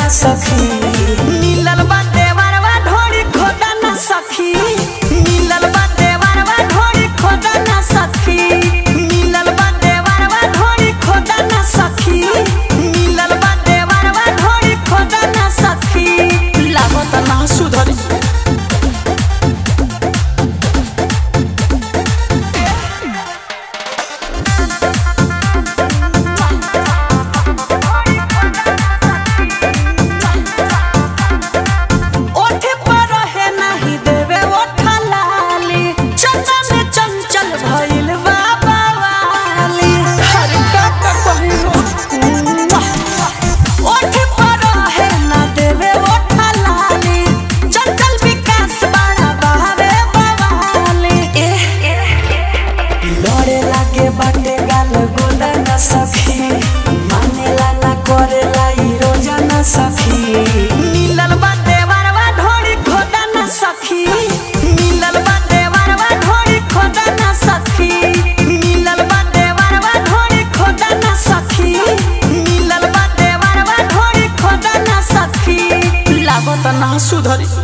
सखी मिलल बा देवरवा ढोरी खोदा ना सखी मिलल बा देवरवा ढोरी खोदा ना सखी मिलल बा देवरवा ढोरी खोदा ना सखी मिलल बा देवरवा ढोरी खोदा ना सखी लागत ना सुधरी ओठे पर है नाही देवे ओठा लाली चंदा में चंचल भइल बाबा वाली हर का का कहिनो ओठे पर है ना देवे ओठा लाली चंचल विकास बड़ा बहावे बवाली लड़े लागे बाटे गाल गोला ना सखी मानेला ना करेला ई रोजा ना सखी मिलल बा देवरवा ढोरी खोदा ना सखी मिलल बा देवरवा ढोरी खोदा ना सखी मिलल बा देवरवा ढोरी खोदा ना सखी मिलल बा देवरवा ढोरी खोदा ना सखी लागत ना सुधरी